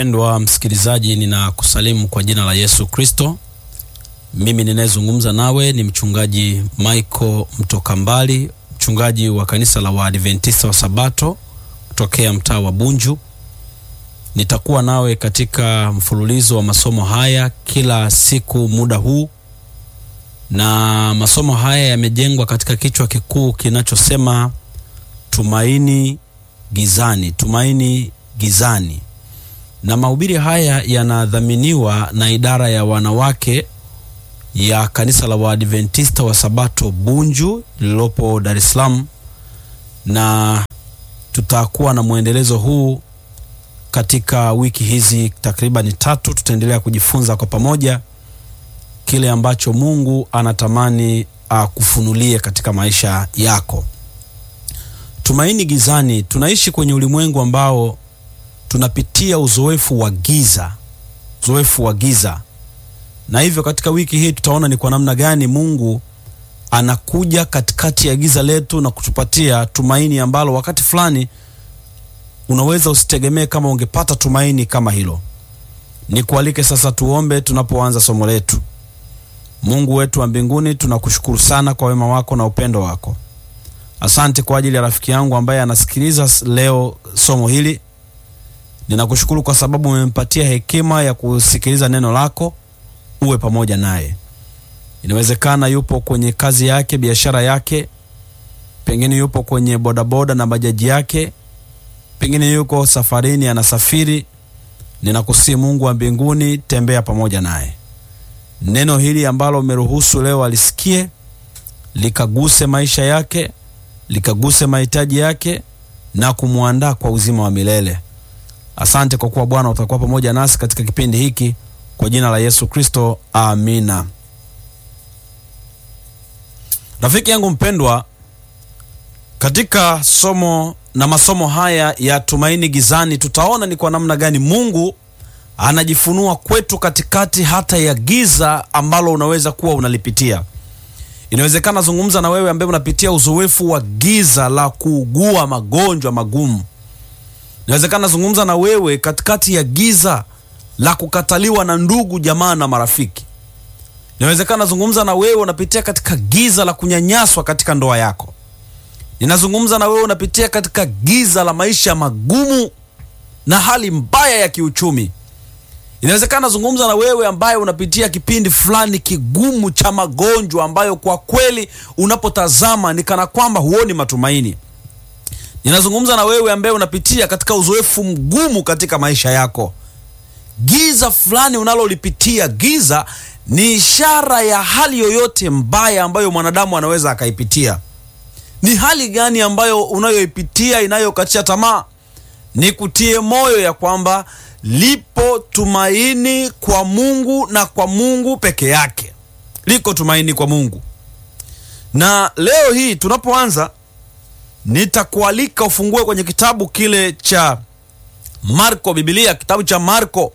Mpendwa msikilizaji, ninakusalimu kwa jina la Yesu Kristo. Mimi ninayezungumza nawe ni mchungaji Michael Mtoka Mbali, mchungaji wa kanisa la Waadventista wa Sabato kutokea mtaa wa Bunju. Nitakuwa nawe katika mfululizo wa masomo haya kila siku muda huu, na masomo haya yamejengwa katika kichwa kikuu kinachosema tumaini gizani, tumaini gizani na mahubiri haya yanadhaminiwa na idara ya wanawake ya kanisa la Waadventista wa Sabato Bunju lililopo Dar es Salaam, na tutakuwa na mwendelezo huu katika wiki hizi takriban tatu. Tutaendelea kujifunza kwa pamoja kile ambacho Mungu anatamani akufunulie katika maisha yako. Tumaini gizani. Tunaishi kwenye ulimwengu ambao tunapitia uzoefu wa giza, uzoefu wa giza, na hivyo katika wiki hii tutaona ni kwa namna gani Mungu anakuja katikati ya giza letu na kutupatia tumaini ambalo wakati fulani unaweza usitegemee kama ungepata tumaini kama hilo. Nikualike sasa tuombe tunapoanza somo letu. Mungu wetu wa mbinguni, tunakushukuru sana kwa wema wako na upendo wako. Asante kwa ajili ya rafiki yangu ambaye anasikiliza leo somo hili. Ninakushukuru kwa sababu umempatia hekima ya kusikiliza neno lako. Uwe pamoja naye. Inawezekana yupo kwenye kazi yake, biashara yake, pengine yupo kwenye bodaboda na bajaji yake, pengine yuko safarini, anasafiri. Ninakusihi Mungu wa mbinguni, tembea pamoja naye. Neno hili ambalo umeruhusu leo alisikie, likaguse maisha yake, likaguse mahitaji yake na kumwandaa kwa uzima wa milele. Asante kwa kuwa Bwana utakuwa pamoja nasi katika kipindi hiki, kwa jina la Yesu Kristo, amina. Rafiki yangu mpendwa, katika somo na masomo haya ya tumaini gizani, tutaona ni kwa namna gani Mungu anajifunua kwetu katikati hata ya giza ambalo unaweza kuwa unalipitia. Inawezekana zungumza na wewe ambaye unapitia uzoefu wa giza la kuugua magonjwa magumu. Inawezekana zungumza na wewe katikati ya giza la kukataliwa na ndugu jamaa na marafiki. Inawezekana zungumza na wewe unapitia katika giza la kunyanyaswa katika ndoa yako. Ninazungumza na wewe unapitia katika giza la maisha magumu na hali mbaya ya kiuchumi. Inawezekana zungumza na wewe ambaye unapitia kipindi fulani kigumu cha magonjwa ambayo kwa kweli unapotazama ni kana kwamba huoni matumaini. Ninazungumza na wewe ambaye unapitia katika uzoefu mgumu katika maisha yako. Giza fulani unalolipitia, giza ni ishara ya hali yoyote mbaya ambayo mwanadamu anaweza akaipitia. Ni hali gani ambayo unayoipitia inayokatisha tamaa? Ni kutie moyo ya kwamba lipo tumaini kwa Mungu na kwa Mungu peke yake. Liko tumaini kwa Mungu. Na leo hii tunapoanza nitakualika ufungue kwenye kitabu kile cha Marko, Biblia, kitabu cha Marko,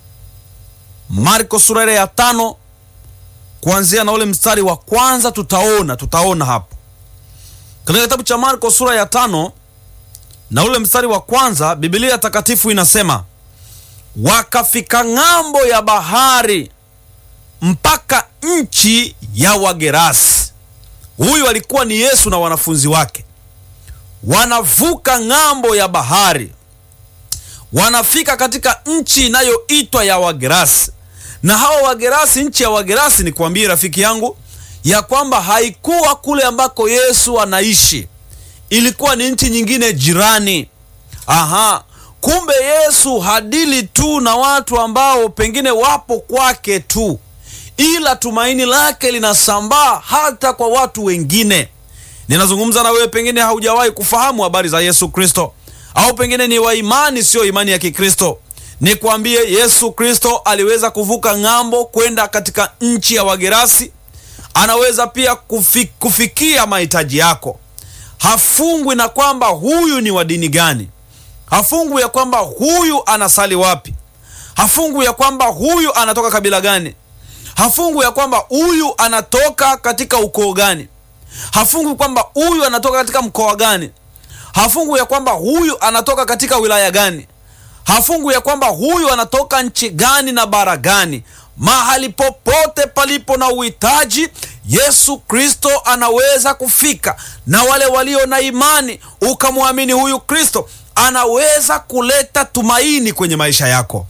Marko sura ile ya tano kuanzia na ule mstari wa kwanza. Tutaona tutaona hapo katika kitabu cha Marko sura ya tano na ule mstari wa kwanza, Biblia takatifu inasema wakafika ng'ambo ya bahari mpaka nchi ya Wagerasi. Huyu alikuwa ni Yesu na wanafunzi wake wanavuka ng'ambo ya bahari, wanafika katika nchi inayoitwa ya Wagerasi. Na hawa Wagerasi, nchi ya Wagerasi, ni kuambie rafiki yangu ya kwamba haikuwa kule ambako Yesu anaishi, ilikuwa ni nchi nyingine jirani. Aha, kumbe Yesu hadili tu na watu ambao pengine wapo kwake tu, ila tumaini lake linasambaa hata kwa watu wengine. Ninazungumza na wewe, pengine haujawahi kufahamu habari za Yesu Kristo, au pengine ni wa imani siyo imani ya Kikristo. Nikwambie, Yesu Kristo aliweza kuvuka ng'ambo kwenda katika nchi ya Wagerasi. Anaweza pia kufi, kufikia mahitaji yako. Hafungwi na kwamba huyu ni wa dini gani, hafungwi ya kwamba huyu anasali wapi, hafungwi ya kwamba huyu anatoka kabila gani, hafungwi ya kwamba huyu anatoka katika ukoo gani hafungwi kwamba huyu anatoka katika mkoa gani, hafungwi ya kwamba huyu anatoka katika wilaya gani, hafungwi ya kwamba huyu anatoka nchi gani na bara gani. Mahali popote palipo na uhitaji, Yesu Kristo anaweza kufika, na wale walio na imani ukamwamini huyu Kristo, anaweza kuleta tumaini kwenye maisha yako.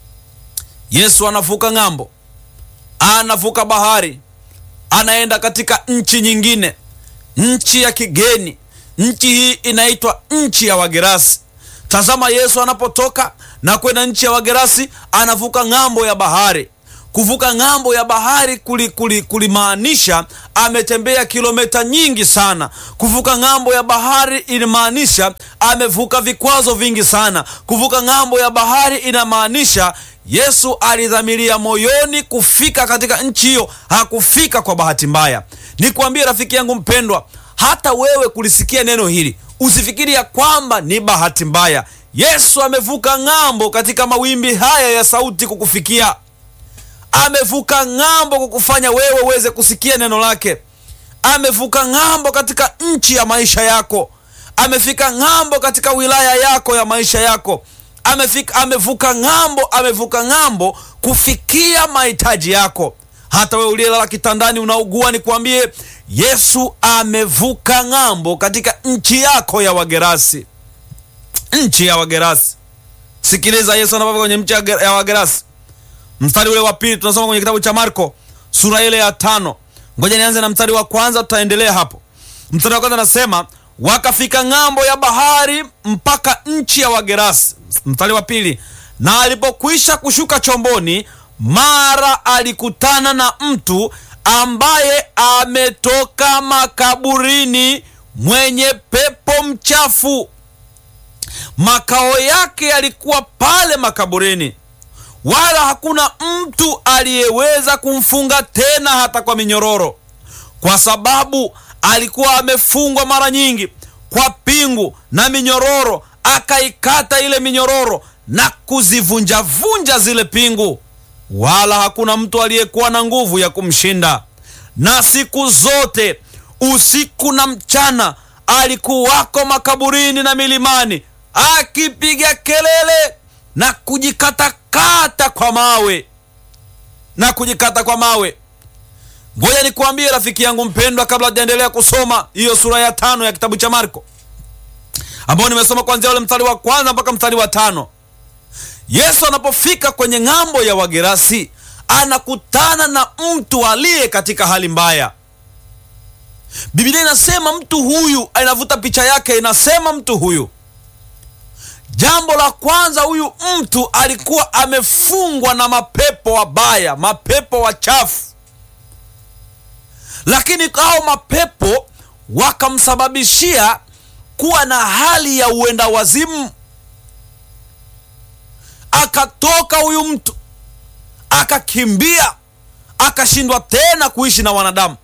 Yesu anavuka ng'ambo, anavuka bahari, anaenda katika nchi nyingine, nchi ya kigeni. Nchi hii inaitwa nchi ya Wagerasi. Tazama, Yesu anapotoka na kwenda nchi ya Wagerasi, anavuka ng'ambo ya bahari. Kuvuka ng'ambo ya bahari kulimaanisha kuli, kuli ametembea kilomita nyingi sana. Kuvuka ng'ambo ya bahari inamaanisha amevuka vikwazo vingi sana. Kuvuka ng'ambo ya bahari inamaanisha Yesu alidhamiria moyoni kufika katika nchi hiyo, hakufika kwa bahati mbaya. Nikwambie rafiki yangu mpendwa, hata wewe kulisikia neno hili usifikiri ya kwamba ni bahati mbaya. Yesu amevuka ng'ambo katika mawimbi haya ya sauti kukufikia amevuka ng'ambo kukufanya wewe uweze kusikia neno lake. Amevuka ng'ambo katika nchi ya maisha yako, amefika ng'ambo katika wilaya yako ya maisha yako, amefika, amevuka ng'ambo, amevuka ng'ambo kufikia mahitaji yako. Hata wewe uliyelala kitandani unaugua, nikwambie Yesu amevuka ng'ambo katika nchi yako ya Wagerasi, nchi ya Wagerasi. Sikiliza Yesu anapotoka kwenye nchi ya Wagerasi mstari ule wa pili tunasoma kwenye kitabu cha Marko sura ile ya tano. Ngoja nianze na mstari wa kwanza, tutaendelea hapo. Mstari wa kwanza anasema wakafika ng'ambo ya bahari mpaka nchi ya Wagerasi. Mstari wa pili, na alipokwisha kushuka chomboni, mara alikutana na mtu ambaye ametoka makaburini, mwenye pepo mchafu. Makao yake yalikuwa pale makaburini wala hakuna mtu aliyeweza kumfunga tena hata kwa minyororo, kwa sababu alikuwa amefungwa mara nyingi kwa pingu na minyororo. Akaikata ile minyororo na kuzivunjavunja zile pingu, wala hakuna mtu aliyekuwa na nguvu ya kumshinda. Na siku zote usiku na mchana alikuwako makaburini na milimani, akipiga kelele na kujikatakata kwa mawe na kujikata kwa mawe. Ngoja nikuambie rafiki yangu mpendwa, kabla hajaendelea kusoma hiyo sura ya tano ya kitabu cha Marko ambao nimesoma kuanzia ule mstari wa kwanza mpaka mstari wa tano. Yesu anapofika kwenye ng'ambo ya Wagerasi anakutana na mtu aliye katika hali mbaya. Biblia inasema mtu huyu, inavuta picha yake, inasema mtu huyu Jambo la kwanza, huyu mtu alikuwa amefungwa na mapepo wabaya, mapepo wachafu, lakini hao mapepo wakamsababishia kuwa na hali ya uenda wazimu. Akatoka huyu mtu akakimbia, akashindwa tena kuishi na wanadamu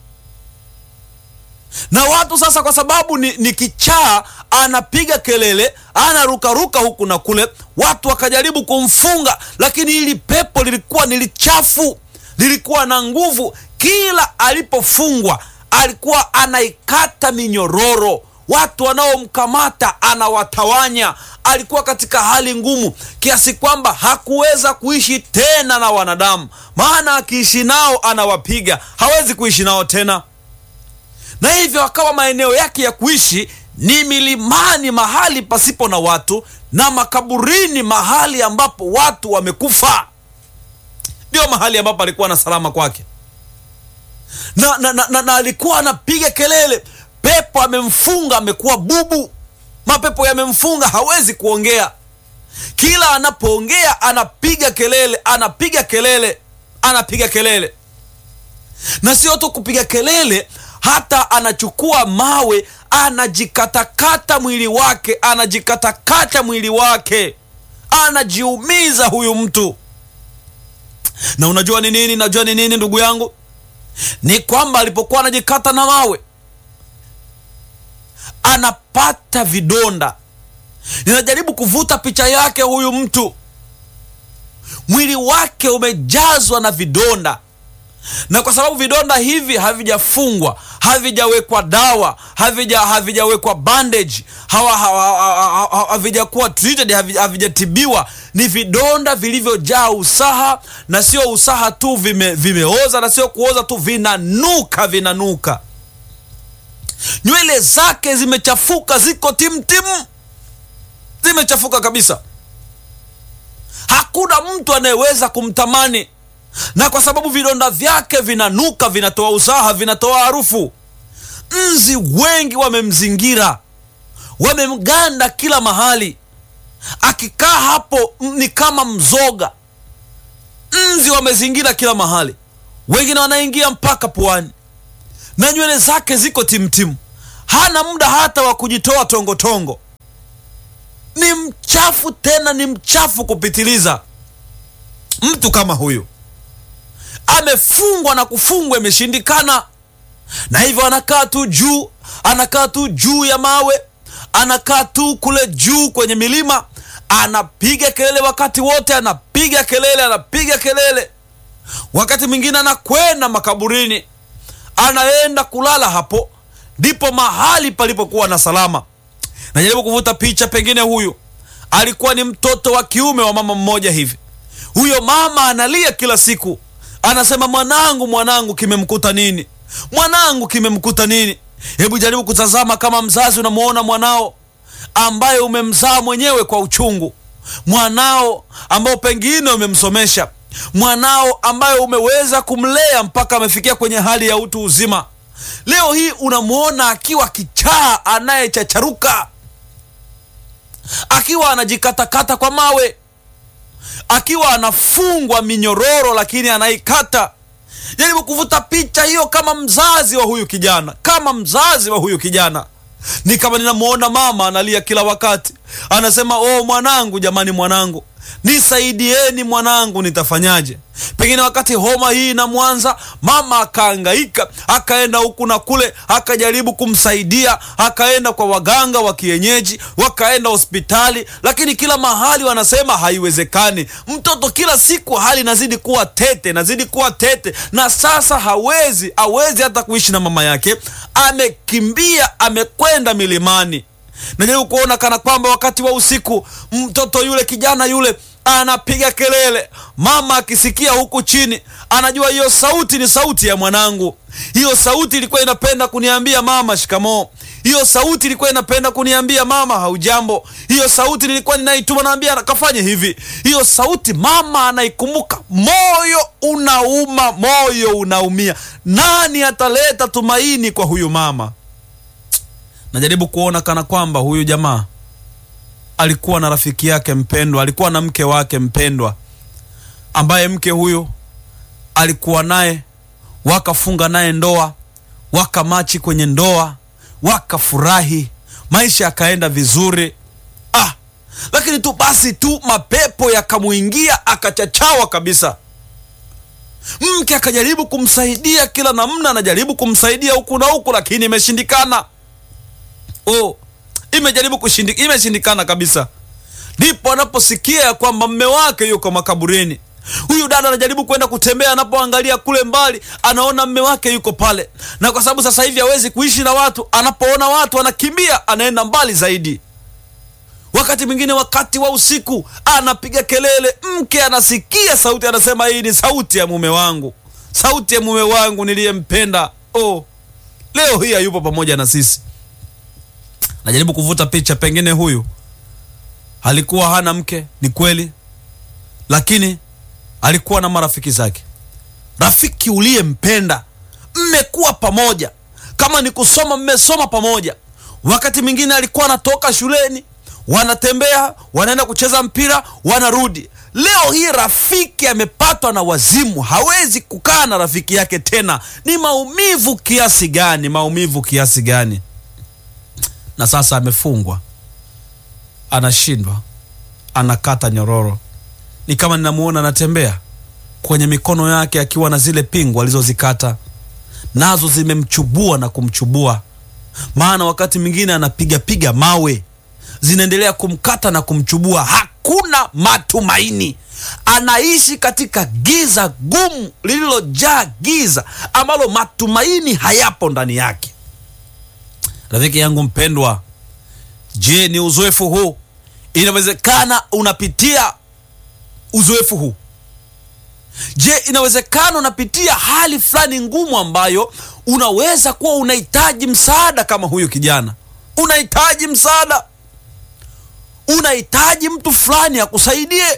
na watu sasa, kwa sababu ni, ni kichaa, anapiga kelele, anarukaruka huku na kule, watu wakajaribu kumfunga, lakini hili pepo lilikuwa ni lichafu, lilikuwa na nguvu. Kila alipofungwa alikuwa anaikata minyororo, watu wanaomkamata anawatawanya. Alikuwa katika hali ngumu kiasi kwamba hakuweza kuishi tena na wanadamu, maana akiishi nao anawapiga, hawezi kuishi nao tena na hivyo akawa maeneo yake ya kuishi ni milimani, mahali pasipo na watu, na makaburini, mahali ambapo watu wamekufa. Ndio mahali ambapo alikuwa na salama kwake, na, na, na, na, na alikuwa anapiga kelele. Pepo amemfunga, amekuwa bubu, mapepo yamemfunga, hawezi kuongea. Kila anapoongea anapiga kelele, anapiga kelele, anapiga kelele, na sio tu kupiga kelele hata anachukua mawe anajikatakata mwili wake, anajikatakata mwili wake, anajiumiza huyu mtu. Na unajua ni nini? Najua ni nini, ndugu yangu, ni kwamba alipokuwa anajikata na mawe anapata vidonda. Ninajaribu kuvuta picha yake, huyu mtu mwili wake umejazwa na vidonda na kwa sababu vidonda hivi havijafungwa havijawekwa dawa havija havijawekwa bandage hawa- hawa- hawa- hawa- havijakuwa treated havi- havijatibiwa ni vidonda vilivyojaa usaha na sio usaha tu vime, vimeoza na sio kuoza tu vinanuka vinanuka nywele zake zimechafuka ziko timtimu zimechafuka kabisa hakuna mtu anayeweza kumtamani na kwa sababu vidonda vyake vinanuka vinatoa usaha vinatoa harufu nzi wengi wamemzingira wamemganda kila mahali akikaa hapo m- ni kama mzoga nzi wamezingira kila mahali wengine wanaingia mpaka puani na nywele zake ziko timtimu hana muda hata wa kujitoa tongotongo ni mchafu tena ni mchafu kupitiliza mtu kama huyu amefungwa na kufungwa imeshindikana na hivyo anakaa tu juu anakaa tu juu ya mawe anakaa tu kule juu kwenye milima anapiga kelele wakati wote anapiga kelele anapiga kelele wakati mwingine anakwenda makaburini anaenda kulala hapo ndipo mahali palipokuwa na salama najaribu kuvuta picha pengine huyu alikuwa ni mtoto wa kiume wa mama mmoja hivi huyo mama analia kila siku anasema mwanangu mwanangu kimemkuta nini mwanangu kimemkuta nini hebu jaribu kutazama kama mzazi unamwona mwanao ambaye umemzaa mwenyewe kwa uchungu mwanao ambao pengine umemsomesha mwanao ambaye umeweza kumlea mpaka amefikia kwenye hali ya utu uzima leo hii unamwona akiwa kichaa anayechacharuka akiwa anajikatakata kwa mawe akiwa anafungwa minyororo lakini anaikata jaribu kuvuta picha hiyo kama mzazi wa huyu kijana kama mzazi wa huyu kijana ni kama ninamwona mama analia kila wakati anasema oh mwanangu jamani mwanangu nisaidieni mwanangu nitafanyaje pengine wakati homa hii inamwanza mama akaangaika akaenda huku na kule akajaribu kumsaidia akaenda kwa waganga wa kienyeji wakaenda hospitali lakini kila mahali wanasema haiwezekani mtoto kila siku hali inazidi kuwa tete nazidi kuwa tete na sasa hawezi hawezi hata kuishi na mama yake amekimbia amekwenda milimani najaribu kuona kana kwamba wakati wa usiku mtoto yule kijana yule anapiga kelele mama akisikia huku chini anajua hiyo sauti ni sauti ya mwanangu hiyo sauti ilikuwa inapenda kuniambia mama shikamoo hiyo sauti ilikuwa inapenda kuniambia mama haujambo hiyo sauti nilikuwa ninaituma naambia kafanye hivi hiyo sauti mama anaikumbuka moyo unauma moyo unaumia nani ataleta tumaini kwa huyu mama najaribu kuona kana kwamba huyu jamaa alikuwa na rafiki yake mpendwa alikuwa na mke wake mpendwa ambaye mke huyu alikuwa naye wakafunga naye ndoa wakamachi kwenye ndoa wakafurahi maisha yakaenda vizuri ah lakini tu basi tu mapepo yakamuingia akachachawa kabisa mke akajaribu kumsaidia kila namna anajaribu kumsaidia huku na huku lakini imeshindikana oh, imejaribu kushindi, imeshindikana kabisa ndipo anaposikia ya kwamba mme wake yuko makaburini huyu dada anajaribu kwenda kutembea anapoangalia kule mbali anaona mme wake yuko pale na kwa sababu sasa hivi hawezi kuishi na watu anapoona watu anakimbia anaenda mbali zaidi wakati mwingine wakati wa usiku anapiga kelele mke anasikia sauti anasema hii ni sauti ya mume wangu sauti ya mume wangu niliyempenda oh, leo hii hayupo pamoja na sisi najaribu kuvuta picha pengine huyu alikuwa hana mke ni kweli lakini alikuwa na marafiki zake rafiki uliyempenda mmekuwa pamoja kama ni kusoma mmesoma pamoja wakati mwingine alikuwa anatoka shuleni wanatembea wanaenda kucheza mpira wanarudi leo hii rafiki amepatwa na wazimu hawezi kukaa na rafiki yake tena ni maumivu kiasi gani maumivu kiasi gani na sasa amefungwa anashindwa anakata nyororo ni kama ninamuona anatembea kwenye mikono yake akiwa na zile pingu alizozikata nazo zimemchubua na kumchubua maana wakati mwingine anapigapiga mawe zinaendelea kumkata na kumchubua hakuna matumaini anaishi katika giza gumu lililojaa giza ambalo matumaini hayapo ndani yake. Rafiki yangu mpendwa, je, ni uzoefu huu? Inawezekana unapitia uzoefu huu. Je, inawezekana unapitia hali fulani ngumu ambayo unaweza kuwa unahitaji msaada kama huyu kijana, unahitaji msaada, unahitaji mtu fulani akusaidie,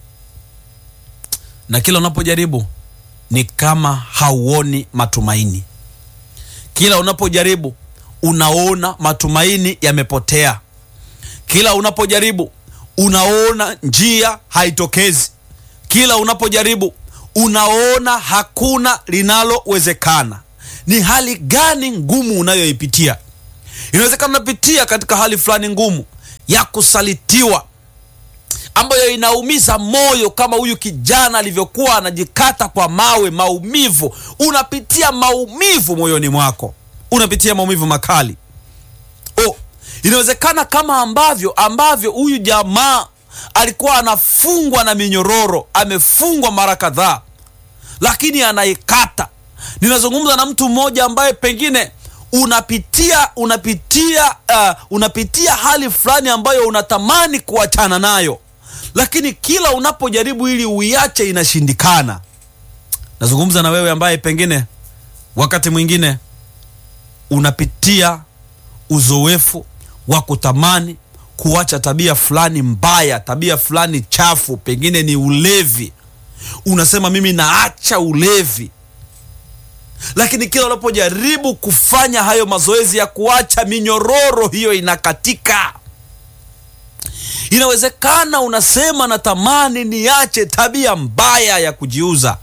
na kila unapojaribu ni kama hauoni matumaini. Kila unapojaribu unaona matumaini yamepotea. Kila unapojaribu unaona njia haitokezi. Kila unapojaribu unaona hakuna linalowezekana. Ni hali gani ngumu unayoipitia? Inawezekana unapitia katika hali fulani ngumu ya kusalitiwa, ambayo inaumiza moyo, kama huyu kijana alivyokuwa anajikata kwa mawe. Maumivu, unapitia maumivu moyoni mwako, unapitia maumivu makali. Oh, inawezekana kama ambavyo ambavyo huyu jamaa alikuwa anafungwa na minyororo, amefungwa mara kadhaa, lakini anaikata. Ninazungumza na mtu mmoja ambaye pengine unapitia unapitia uh, unapitia hali fulani ambayo unatamani kuachana nayo, lakini kila unapojaribu ili uiache inashindikana. Nazungumza na wewe ambaye pengine wakati mwingine unapitia uzoefu wa kutamani kuacha tabia fulani mbaya, tabia fulani chafu, pengine ni ulevi. Unasema mimi naacha ulevi, lakini kila unapojaribu kufanya hayo mazoezi ya kuacha, minyororo hiyo inakatika. Inawezekana unasema natamani niache tabia mbaya ya kujiuza,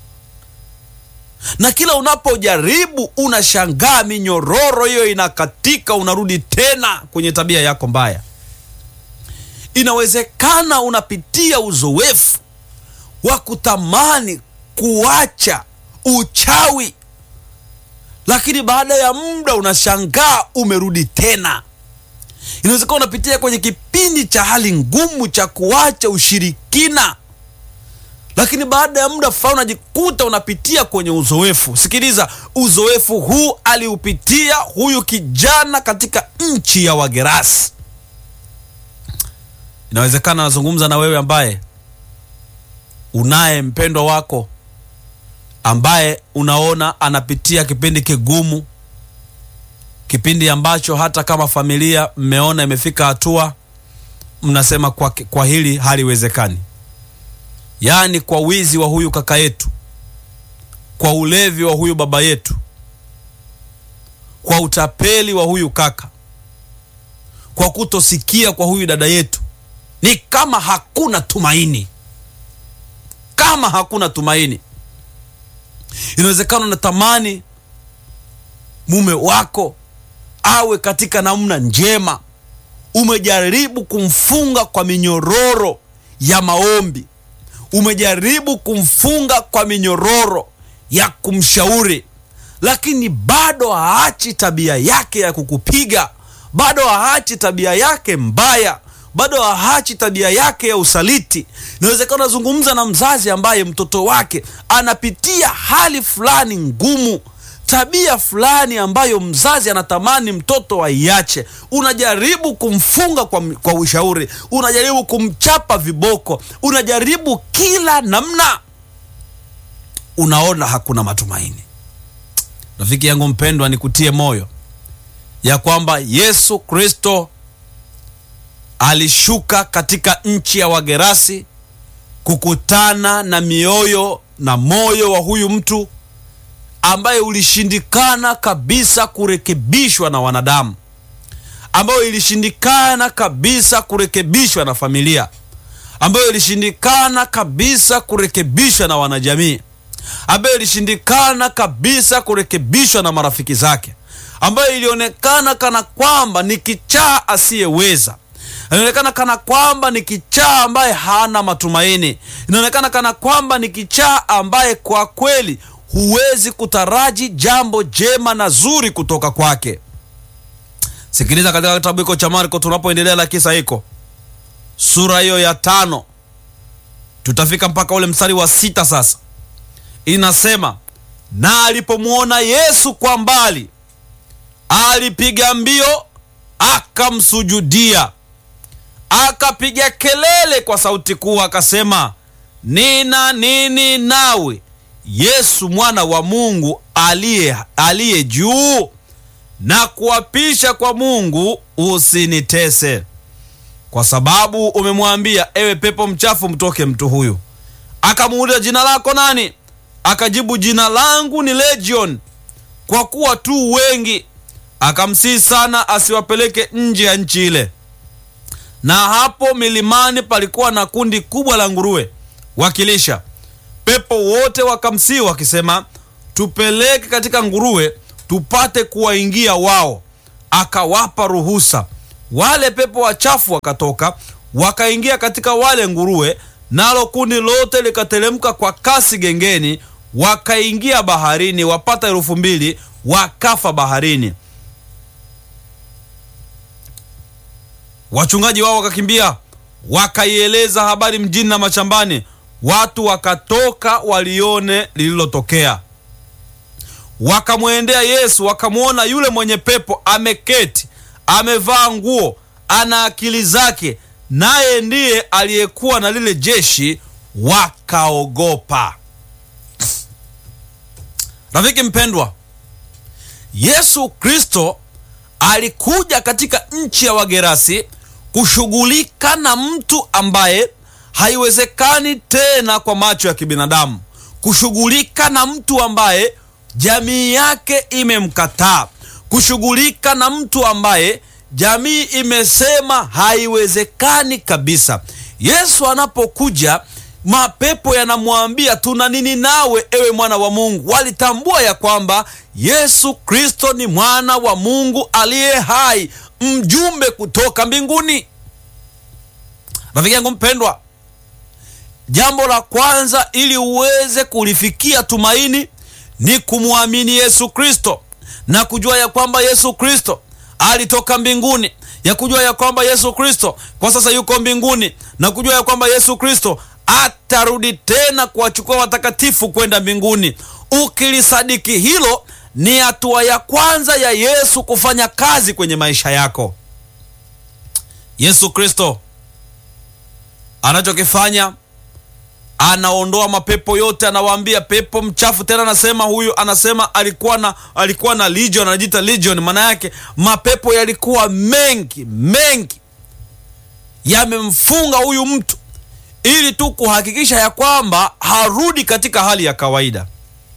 na kila unapojaribu unashangaa minyororo hiyo inakatika, unarudi tena kwenye tabia yako mbaya. Inawezekana unapitia uzoefu wa kutamani kuacha uchawi, lakini baada ya muda unashangaa umerudi tena. Inawezekana unapitia kwenye kipindi cha hali ngumu cha kuacha ushirikina, lakini baada ya muda fulani unajikuta unapitia kwenye uzoefu. Sikiliza, uzoefu huu aliupitia huyu kijana katika nchi ya Wagerasi. Inawezekana nazungumza na wewe ambaye unaye mpendwa wako ambaye unaona anapitia kipindi kigumu, kipindi ambacho hata kama familia mmeona imefika hatua mnasema kwa, kwa hili haliwezekani. Yaani, kwa wizi wa huyu kaka yetu, kwa ulevi wa huyu baba yetu, kwa utapeli wa huyu kaka, kwa kutosikia kwa huyu dada yetu, ni kama hakuna tumaini, kama hakuna tumaini. Inawezekana unatamani mume wako awe katika namna njema, umejaribu kumfunga kwa minyororo ya maombi, umejaribu kumfunga kwa minyororo ya kumshauri, lakini bado haachi tabia yake ya kukupiga, bado haachi tabia yake mbaya bado haachi tabia yake ya usaliti. Inawezekana unazungumza na mzazi ambaye mtoto wake anapitia hali fulani ngumu, tabia fulani ambayo mzazi anatamani mtoto aiache. Unajaribu kumfunga kwa, kwa ushauri, unajaribu kumchapa viboko, unajaribu kila namna, unaona hakuna matumaini. Rafiki yangu mpendwa, nikutie moyo ya kwamba Yesu Kristo alishuka katika nchi ya Wagerasi kukutana na mioyo na moyo wa huyu mtu ambaye ulishindikana kabisa kurekebishwa na wanadamu, ambayo ilishindikana kabisa kurekebishwa na familia, ambayo ilishindikana kabisa kurekebishwa na wanajamii, ambayo ilishindikana kabisa kurekebishwa na marafiki zake, ambayo ilionekana kana kwamba ni kichaa asiyeweza inaonekana kana kwamba ni kichaa ambaye hana matumaini. Inaonekana kana kwamba ni kichaa ambaye kwa kweli huwezi kutaraji jambo jema na zuri kutoka kwake. Sikiliza katika kitabu hiko cha Marko tunapoendelea na kisa hiko, sura hiyo ya tano, tutafika mpaka ule mstari wa sita sasa inasema na alipomwona yesu kwa mbali alipiga mbio akamsujudia akapiga kelele kwa sauti kuu akasema nina nini nawe yesu mwana wa mungu aliye aliye juu na kuapisha kwa mungu usinitese kwa sababu umemwambia ewe pepo mchafu mtoke mtu huyu akamuuliza jina lako nani akajibu jina langu ni legion kwa kuwa tu wengi akamsihi sana asiwapeleke nje ya nchi ile na hapo milimani palikuwa na kundi kubwa la nguruwe wakilisha pepo wote wakamsihi wakisema tupeleke katika nguruwe tupate kuwaingia wao akawapa ruhusa wale pepo wachafu wakatoka wakaingia katika wale nguruwe nalo kundi lote likateremka kwa kasi gengeni wakaingia baharini wapata elfu mbili wakafa baharini wachungaji wao wakakimbia wakaieleza habari mjini na mashambani watu wakatoka walione lililotokea wakamwendea yesu wakamwona yule mwenye pepo ameketi amevaa nguo ana akili zake naye ndiye aliyekuwa na lile jeshi wakaogopa rafiki mpendwa yesu kristo alikuja katika nchi ya wagerasi kushughulika na mtu ambaye haiwezekani tena kwa macho ya kibinadamu kushughulika na mtu ambaye jamii yake imemkataa kushughulika na mtu ambaye jamii imesema haiwezekani kabisa yesu anapokuja mapepo yanamwambia tuna nini nawe ewe mwana wa mungu walitambua ya kwamba yesu kristo ni mwana wa mungu aliye hai mjumbe kutoka mbinguni rafiki yangu mpendwa jambo la kwanza ili uweze kulifikia tumaini ni kumwamini yesu kristo na kujua ya kwamba yesu kristo alitoka mbinguni ya kujua ya kwamba yesu kristo kwa sasa yuko mbinguni na kujua ya kwamba yesu kristo atarudi tena kuwachukua watakatifu kwenda mbinguni ukilisadiki hilo ni hatua ya kwanza ya yesu kufanya kazi kwenye maisha yako yesu kristo anachokifanya anaondoa mapepo yote anawaambia pepo mchafu tena anasema huyu anasema alikuwa na alikuwa na legion anajiita legion maana yake mapepo yalikuwa mengi mengi yamemfunga huyu mtu ili tu kuhakikisha ya kwamba harudi katika hali ya kawaida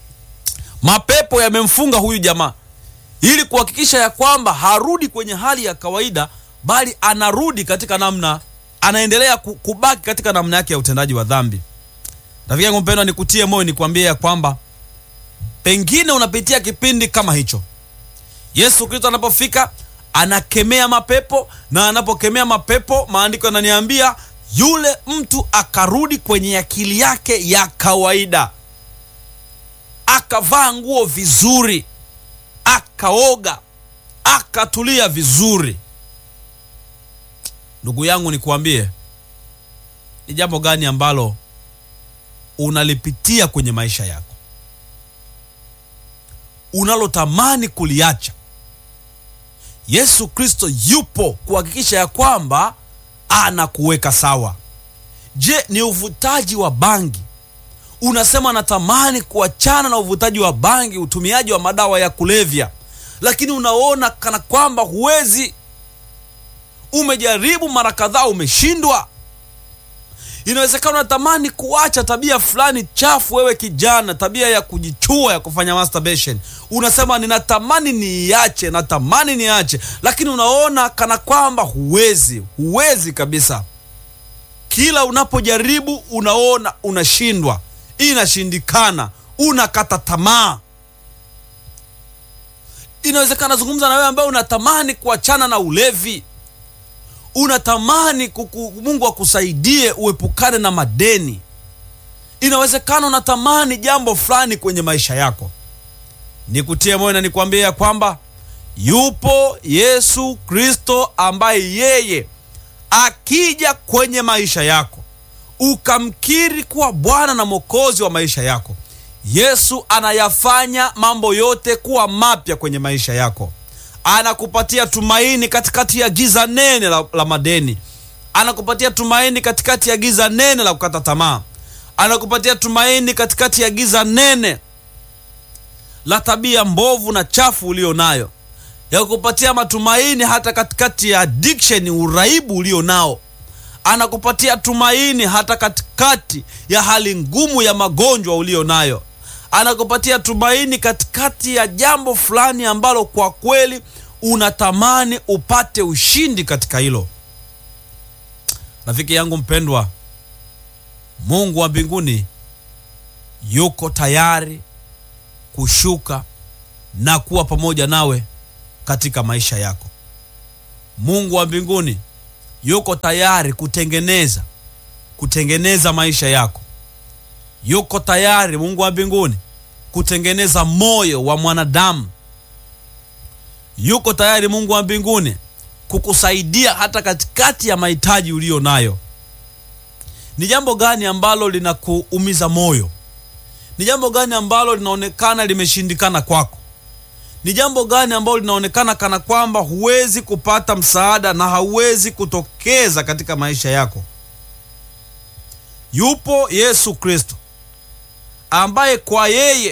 mapepo yamemfunga huyu jamaa ili kuhakikisha ya kwamba harudi kwenye hali ya kawaida bali anarudi katika namna anaendelea kubaki katika namna yake ya utendaji wa dhambi rafiki yangu mpendwa nikutie moyo nikwambie ya kwamba pengine unapitia kipindi kama hicho yesu kristo anapofika anakemea mapepo na anapokemea mapepo maandiko yananiambia yule mtu akarudi kwenye akili yake ya kawaida akavaa nguo vizuri akaoga akatulia vizuri ndugu yangu nikuambie ni jambo gani ambalo unalipitia kwenye maisha yako unalotamani kuliacha yesu kristo yupo kuhakikisha ya kwamba anakuweka sawa je ni uvutaji wa bangi unasema natamani kuachana na uvutaji wa bangi utumiaji wa madawa ya kulevya lakini unaona kana kwamba huwezi umejaribu mara kadhaa umeshindwa inawezekana unatamani kuacha tabia fulani chafu wewe kijana tabia ya kujichua ya kufanya masturbation unasema ninatamani niiache natamani niache lakini unaona kana kwamba huwezi huwezi kabisa kila unapojaribu unaona unashindwa inashindikana unakata tamaa inawezekana zungumza na wewe ambaye unatamani kuachana na ulevi unatamani kuku, mungu akusaidie uepukane na madeni inawezekana unatamani jambo fulani kwenye maisha yako nikutie moyo na nikwambie ya kwamba yupo yesu kristo ambaye yeye akija kwenye maisha yako ukamkiri kuwa Bwana na Mwokozi wa maisha yako, Yesu anayafanya mambo yote kuwa mapya kwenye maisha yako. Anakupatia tumaini katikati ya giza nene la, la madeni. Anakupatia tumaini katikati ya giza nene la kukata tamaa. Anakupatia tumaini katikati ya giza nene la tabia mbovu na chafu ulio nayo, ya kupatia matumaini hata katikati ya addiction, uraibu ulio nao. Anakupatia tumaini hata katikati ya hali ngumu ya magonjwa ulio nayo. Anakupatia tumaini katikati ya jambo fulani ambalo kwa kweli unatamani upate ushindi katika hilo. Rafiki yangu mpendwa, Mungu wa mbinguni yuko tayari kushuka na kuwa pamoja nawe katika maisha yako. Mungu wa mbinguni yuko tayari kutengeneza kutengeneza maisha yako. Yuko tayari Mungu wa mbinguni kutengeneza moyo wa mwanadamu. Yuko tayari Mungu wa mbinguni kukusaidia hata katikati ya mahitaji uliyo nayo. Ni jambo gani ambalo linakuumiza moyo? Ni jambo gani ambalo linaonekana limeshindikana kwako? Ni jambo gani ambalo linaonekana kana kwamba huwezi kupata msaada na hauwezi kutokeza katika maisha yako? Yupo Yesu Kristo ambaye kwa yeye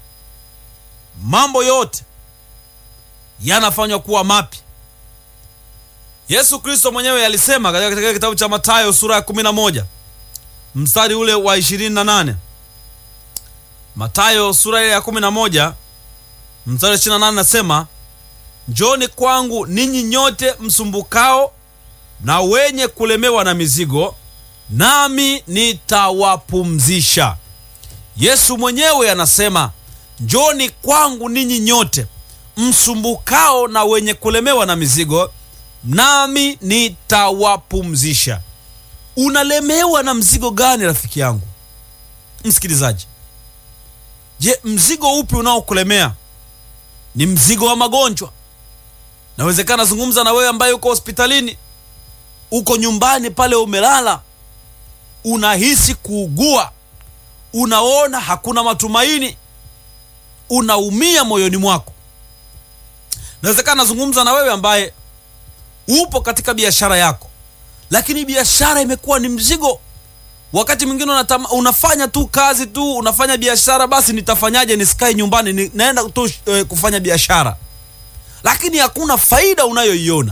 mambo yote yanafanywa kuwa mapya. Yesu Kristo mwenyewe alisema katika kitabu cha Mathayo sura ya 11 mstari ule wa 28. Mathayo sura ya 11 mstari 28 nasema, njoni kwangu ninyi nyote msumbukao na wenye kulemewa na mizigo, nami nitawapumzisha. Yesu mwenyewe anasema, njoni kwangu ninyi nyote msumbukao na wenye kulemewa na mizigo, nami nitawapumzisha. Unalemewa na mzigo gani, rafiki yangu msikilizaji? Je, mzigo upi unaokulemea? Ni mzigo wa magonjwa? Nawezekana zungumza na wewe ambaye uko hospitalini, uko nyumbani pale umelala, unahisi kuugua, unaona hakuna matumaini, unaumia moyoni mwako. Nawezekana zungumza na wewe ambaye upo katika biashara yako, lakini biashara imekuwa ni mzigo wakati mwingine unatama, unafanya tu kazi tu unafanya biashara, basi nitafanyaje nisikae nyumbani ni, naenda tu e, kufanya biashara, lakini hakuna faida unayoiona.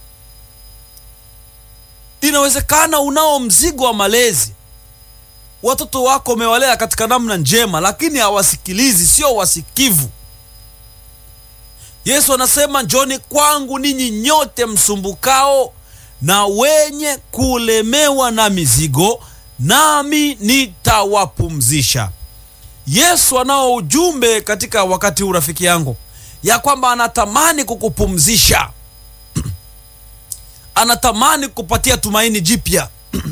Inawezekana unao mzigo wa malezi, watoto wako umewalea katika namna njema, lakini hawasikilizi, sio wasikivu. Yesu anasema njoni kwangu ninyi nyote msumbukao na wenye kulemewa na mizigo nami nitawapumzisha. Yesu anao ujumbe katika wakati huu, rafiki yangu, ya kwamba anatamani kukupumzisha anatamani kukupatia tumaini jipya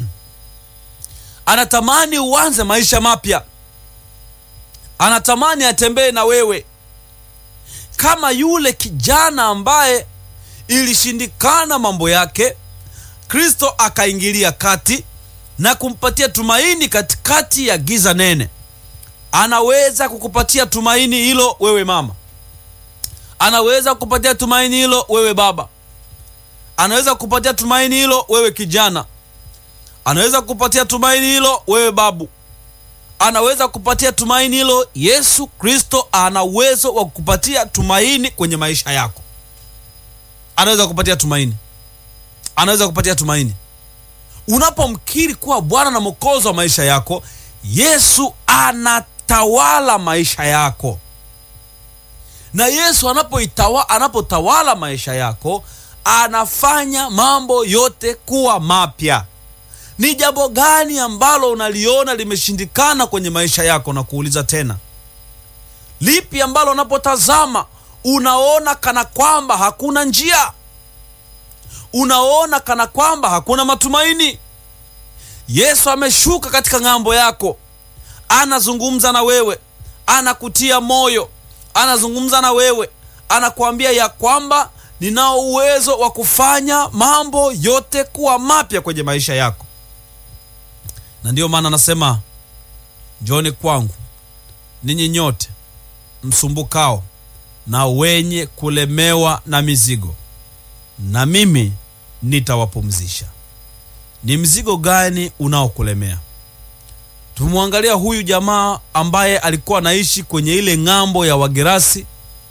anatamani uanze maisha mapya, anatamani atembee na wewe kama yule kijana ambaye ilishindikana mambo yake, Kristo akaingilia kati na kumpatia tumaini katikati ya giza nene. Anaweza kukupatia tumaini hilo wewe mama, anaweza kukupatia tumaini hilo wewe baba, anaweza kukupatia tumaini hilo wewe kijana, anaweza kukupatia tumaini hilo wewe babu, anaweza kukupatia tumaini hilo. Yesu Kristo ana uwezo wa kukupatia tumaini kwenye maisha yako, anaweza kukupatia tumaini, anaweza kukupatia tumaini Unapomkiri kuwa Bwana na Mwokozi wa maisha yako, Yesu anatawala maisha yako. Na Yesu anapoitawa, anapotawala maisha yako, anafanya mambo yote kuwa mapya. Ni jambo gani ambalo unaliona limeshindikana kwenye maisha yako? Na kuuliza tena, lipi ambalo unapotazama unaona kana kwamba hakuna njia unaona kana kwamba hakuna matumaini. Yesu ameshuka katika ng'ambo yako, anazungumza na wewe, anakutia moyo, anazungumza na wewe, anakuambia ya kwamba ninao uwezo wa kufanya mambo yote kuwa mapya kwenye maisha yako. na ndiyo maana anasema njoni kwangu ninyi nyote msumbukao na wenye kulemewa na mizigo, na mimi nitawapumzisha. Ni mzigo gani unaokulemea? Tumemwangalia huyu jamaa ambaye alikuwa anaishi kwenye ile ng'ambo ya Wagerasi.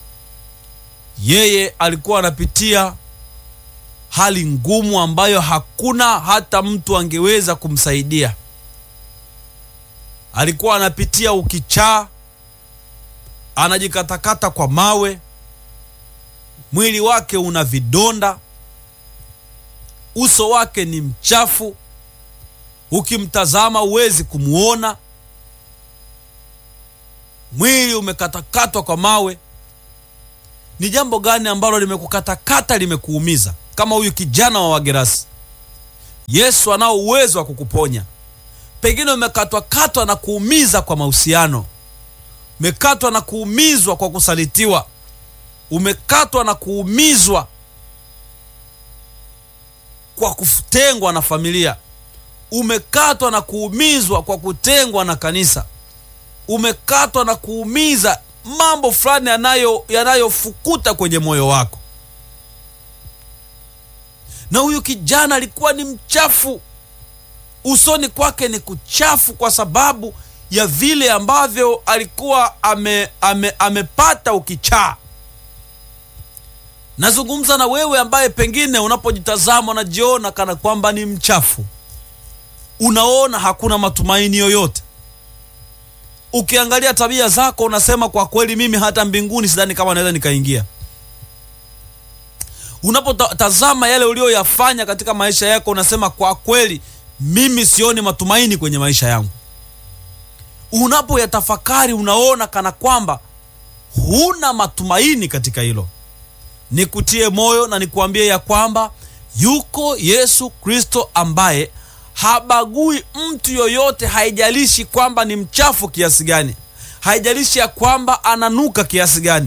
Yeye alikuwa anapitia hali ngumu ambayo hakuna hata mtu angeweza kumsaidia. Alikuwa anapitia ukichaa, anajikatakata kwa mawe, mwili wake una vidonda, uso wake ni mchafu, ukimtazama huwezi kumwona, mwili umekatakatwa kwa mawe. Ni jambo gani ambalo limekukatakata limekuumiza? Kama huyu kijana wa Wagerasi, Yesu anao uwezo wa kukuponya. Pengine umekatwakatwa na kuumiza kwa mahusiano, umekatwa na kuumizwa kwa kusalitiwa, umekatwa na kuumizwa kwa kutengwa na familia, umekatwa na kuumizwa kwa kutengwa na kanisa, umekatwa na kuumiza mambo fulani yanayo yanayofukuta kwenye moyo wako. Na huyu kijana alikuwa ni mchafu, usoni kwake ni kuchafu kwa sababu ya vile ambavyo alikuwa ame, ame, amepata ukichaa. Nazungumza na wewe ambaye pengine unapojitazama unajiona kana kwamba ni mchafu, unaona hakuna matumaini yoyote. Ukiangalia tabia zako unasema kwa kweli, mimi hata mbinguni sidhani kama naweza nikaingia. Unapotazama yale uliyoyafanya katika maisha yako unasema kwa kweli, mimi sioni matumaini kwenye maisha yangu. Unapoyatafakari unaona kana kwamba huna matumaini katika hilo. Nikutie moyo na nikuambie ya kwamba yuko Yesu Kristo ambaye habagui mtu yoyote, haijalishi kwamba ni mchafu kiasi gani, haijalishi ya kwamba ananuka kiasi gani.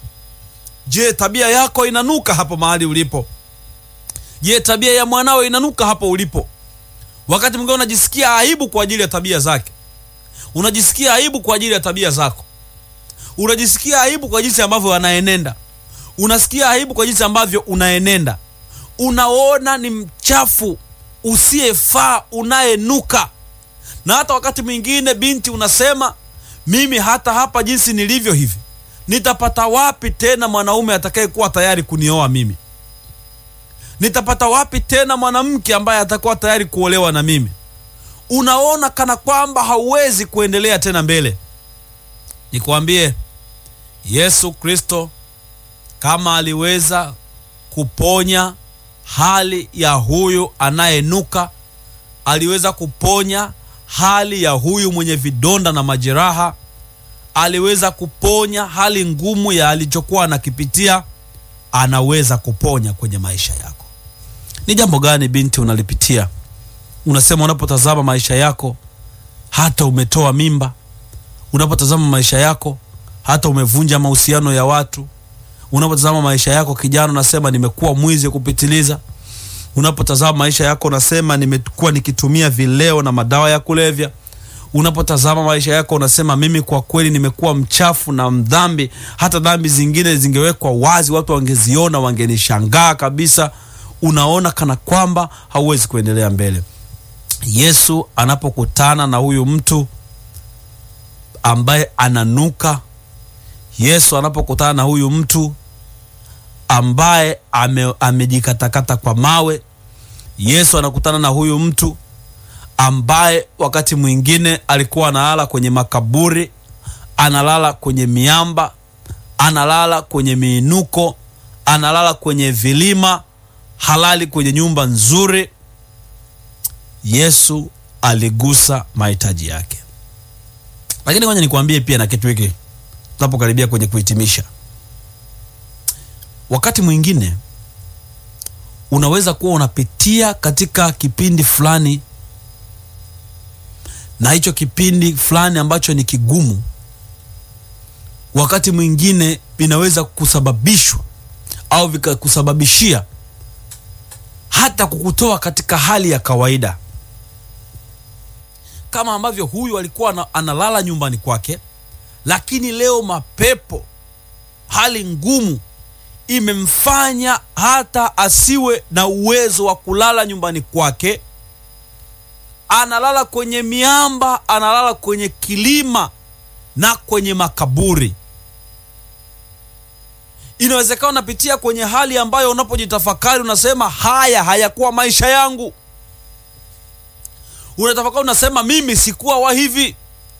Je, tabia yako inanuka hapo mahali ulipo? Je, tabia ya mwanao inanuka hapo ulipo? Wakati mwingine unajisikia aibu kwa ajili ya tabia zake, unajisikia aibu kwa ajili ya tabia zako, unajisikia aibu kwa jinsi ambavyo anaenenda, unasikia aibu kwa jinsi ambavyo unaenenda, unaona ni mchafu usiyefaa unayenuka. Na hata wakati mwingine binti, unasema mimi hata hapa jinsi nilivyo hivi nitapata wapi tena mwanaume atakayekuwa tayari kunioa mimi? Nitapata wapi tena mwanamke ambaye atakuwa tayari kuolewa na mimi? Unaona kana kwamba hauwezi kuendelea tena mbele. Nikwambie, Yesu Kristo kama aliweza kuponya hali ya huyu anayenuka, aliweza kuponya hali ya huyu mwenye vidonda na majeraha aliweza kuponya hali ngumu ya alichokuwa anakipitia, anaweza kuponya kwenye maisha yako. Ni jambo gani binti unalipitia? Unasema unapotazama maisha yako, hata umetoa mimba, unapotazama maisha yako, hata umevunja mahusiano ya watu, unapotazama maisha yako kijana, unasema nimekuwa mwizi kupitiliza, unapotazama maisha yako, unasema nimekuwa nikitumia vileo na madawa ya kulevya unapotazama maisha yako unasema mimi kwa kweli nimekuwa mchafu na mdhambi, hata dhambi zingine zingewekwa wazi, watu wangeziona, wangenishangaa kabisa. Unaona kana kwamba hauwezi kuendelea mbele. Yesu anapokutana na huyu mtu ambaye ananuka, Yesu anapokutana na huyu mtu ambaye ame, amejikatakata kwa mawe, Yesu anakutana na huyu mtu ambaye wakati mwingine alikuwa analala kwenye makaburi, analala kwenye miamba, analala kwenye miinuko, analala kwenye vilima, halali kwenye nyumba nzuri. Yesu aligusa mahitaji yake. Lakini ngoja nikwambie pia na kitu hiki tunapokaribia kwenye kuhitimisha, wakati mwingine unaweza kuwa unapitia katika kipindi fulani na hicho kipindi fulani ambacho ni kigumu, wakati mwingine vinaweza kusababishwa au vikakusababishia hata kukutoa katika hali ya kawaida. kama ambavyo huyu alikuwa ana- analala nyumbani kwake lakini leo mapepo hali ngumu imemfanya hata asiwe na uwezo wa kulala nyumbani kwake analala kwenye miamba analala kwenye kilima na kwenye makaburi inawezekana unapitia kwenye hali ambayo unapojitafakari unasema haya hayakuwa maisha yangu unatafakari unasema mimi sikuwa wa hivi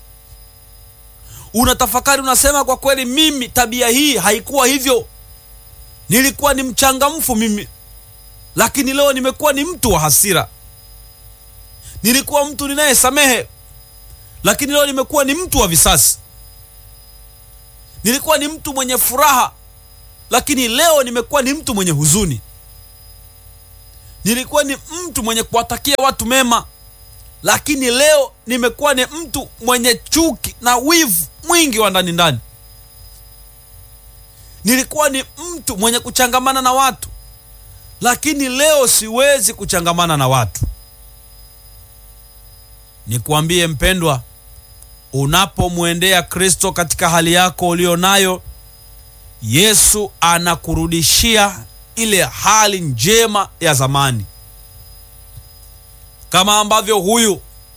unatafakari unasema kwa kweli mimi tabia hii haikuwa hivyo nilikuwa ni mchangamfu mimi lakini leo nimekuwa ni mtu wa hasira nilikuwa mtu ninayesamehe lakini leo nimekuwa ni mtu wa visasi nilikuwa ni mtu mwenye furaha lakini leo nimekuwa ni mtu mwenye huzuni nilikuwa ni mtu mwenye kuwatakia watu mema lakini leo nimekuwa ni mtu mwenye chuki na wivu mwingi wa ndani ndani nilikuwa ni mtu mwenye kuchangamana na watu lakini leo siwezi kuchangamana na watu nikuambie mpendwa unapomwendea kristo katika hali yako ulio nayo yesu anakurudishia ile hali njema ya zamani kama ambavyo huyu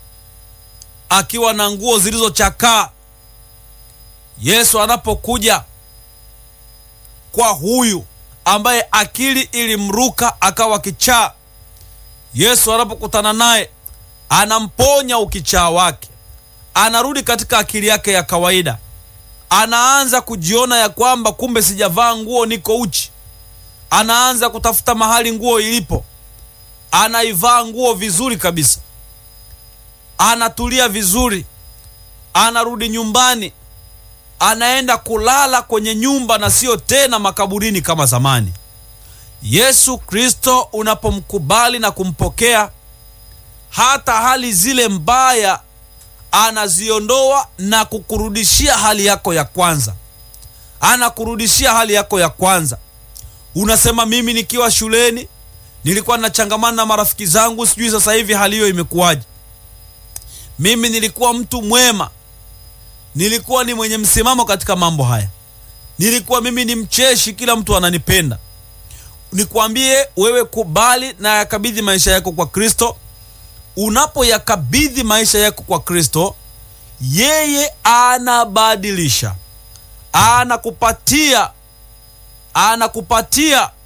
akiwa na nguo zilizochakaa yesu anapokuja kwa huyu ambaye akili ilimruka akawa kichaa yesu anapokutana naye anamponya ukichaa wake anarudi katika akili yake ya kawaida anaanza kujiona ya kwamba kumbe sijavaa nguo niko uchi anaanza kutafuta mahali nguo ilipo anaivaa nguo vizuri kabisa anatulia vizuri anarudi nyumbani anaenda kulala kwenye nyumba na sio tena makaburini kama zamani yesu kristo unapomkubali na kumpokea hata hali zile mbaya anaziondoa na kukurudishia hali yako ya kwanza anakurudishia hali yako ya kwanza unasema mimi nikiwa shuleni nilikuwa nachangamana na marafiki zangu sijui sasa hivi hali hiyo imekuwaje mimi nilikuwa mtu mwema nilikuwa ni mwenye msimamo katika mambo haya nilikuwa mimi ni mcheshi kila mtu ananipenda nikwambie wewe kubali na yakabidhi maisha yako kwa kristo unapoyakabidhi maisha yako kwa kristo yeye anabadilisha anakupatia anakupatia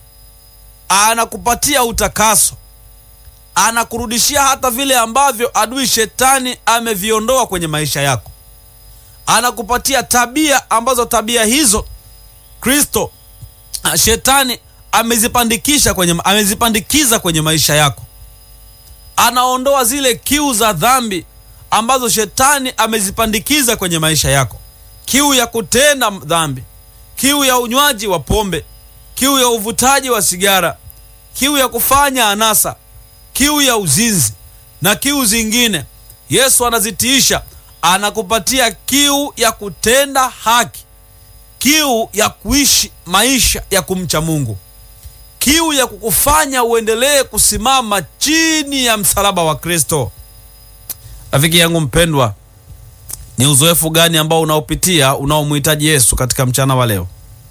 anakupatia utakaso anakurudishia hata vile ambavyo adui shetani ameviondoa kwenye maisha yako anakupatia tabia ambazo tabia hizo kristo ah, shetani amezipandikisha kwenye amezipandikiza kwenye maisha yako anaondoa zile kiu za dhambi ambazo shetani amezipandikiza kwenye maisha yako kiu ya kutenda dhambi kiu ya unywaji wa pombe kiu ya uvutaji wa sigara kiu ya kufanya anasa kiu ya uzinzi na kiu zingine yesu anazitiisha anakupatia kiu ya kutenda haki kiu ya kuishi maisha ya kumcha mungu kiu ya kukufanya uendelee kusimama chini ya msalaba wa kristo rafiki yangu mpendwa ni uzoefu gani ambao unaopitia unaomhitaji yesu katika mchana wa leo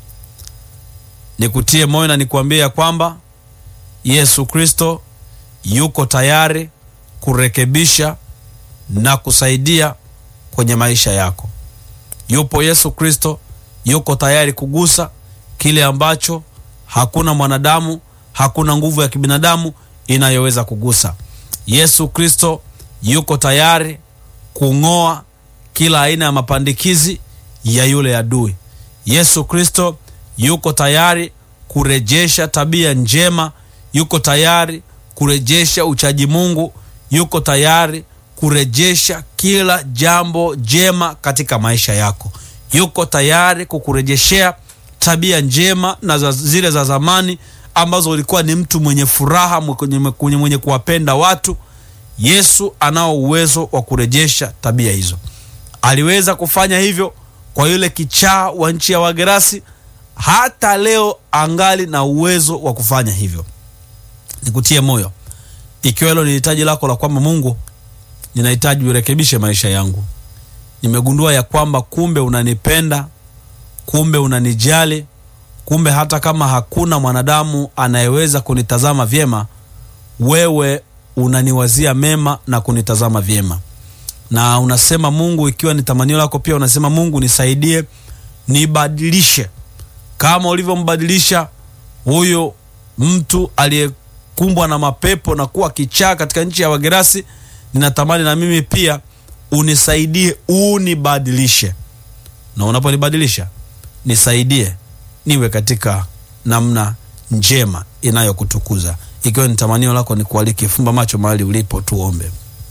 nikutie moyo na nikuambie ya kwamba yesu kristo yuko tayari kurekebisha na kusaidia kwenye maisha yako yupo yesu kristo yuko tayari kugusa kile ambacho hakuna mwanadamu hakuna nguvu ya kibinadamu inayoweza kugusa yesu kristo yuko tayari kung'oa kila aina ya mapandikizi ya yule adui yesu kristo yuko tayari kurejesha tabia njema yuko tayari kurejesha uchaji mungu yuko tayari kurejesha kila jambo jema katika maisha yako yuko tayari kukurejeshea tabia njema na za, zile za zamani ambazo ulikuwa ni mtu mwenye furaha mwenye, mwenye, mwenye kuwapenda watu yesu anao uwezo wa kurejesha tabia hizo aliweza kufanya hivyo kwa yule kichaa wa nchi ya wagerasi hata leo angali na uwezo wa kufanya hivyo nikutie moyo ikiwa hilo ni hitaji lako la kwamba mungu ninahitaji urekebishe maisha yangu. Nimegundua ya kwamba kumbe unanipenda, kumbe unanijali, kumbe hata kama hakuna mwanadamu anayeweza kunitazama vyema, wewe unaniwazia mema na kunitazama vyema. Na unasema Mungu, ikiwa ni tamanio lako, pia unasema Mungu, nisaidie, nibadilishe kama ulivyombadilisha huyo mtu aliyekumbwa na mapepo na kuwa kichaa katika nchi ya Wagerasi. Ninatamani na mimi pia unisaidie, unibadilishe, na unaponibadilisha nisaidie niwe katika namna njema inayokutukuza. Ikiwa ni tamanio lako, ni kualike, fumba macho mahali ulipo, tuombe.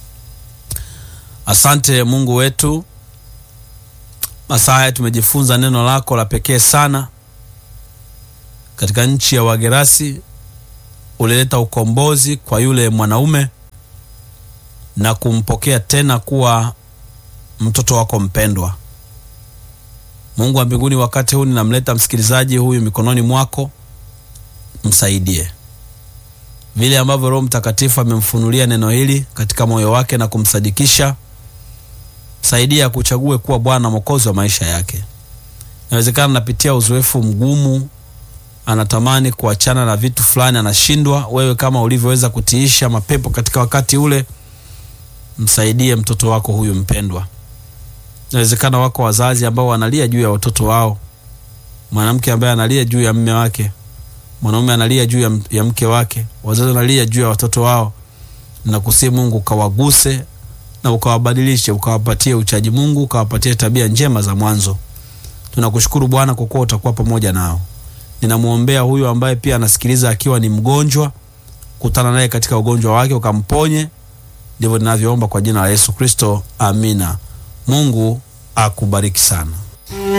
Asante Mungu wetu, masaa haya tumejifunza neno lako la pekee sana. Katika nchi ya Wagerasi ulileta ukombozi kwa yule mwanaume na kumpokea tena kuwa mtoto wako mpendwa. Mungu wa mbinguni, wakati huu ninamleta msikilizaji huyu mikononi mwako, msaidie vile ambavyo Roho Mtakatifu amemfunulia neno hili katika moyo wake na kumsadikisha. Saidia kuchague kuwa Bwana Mwokozi wa maisha yake. Inawezekana anapitia uzoefu mgumu, anatamani kuachana na vitu fulani, anashindwa. Wewe kama ulivyoweza kutiisha mapepo katika wakati ule, msaidie mtoto wako huyu mpendwa. Inawezekana wako wazazi ambao wanalia juu ya watoto wao, mwanamke ambaye analia juu ya mme wake, mwanaume analia juu ya, ya mke wake, wazazi wanalia juu ya watoto wao. Nakusihi Mungu ukawaguse na ukawabadilishe, ukawapatie uchaji Mungu, ukawapatie tabia njema za mwanzo. Tunakushukuru Bwana kwa kuwa utakuwa pamoja nao. Ninamwombea huyu ambaye pia anasikiliza akiwa ni mgonjwa, kutana naye katika ugonjwa wake ukamponye. Ndivyo ninavyoomba kwa jina la Yesu Kristo, amina. Mungu akubariki sana.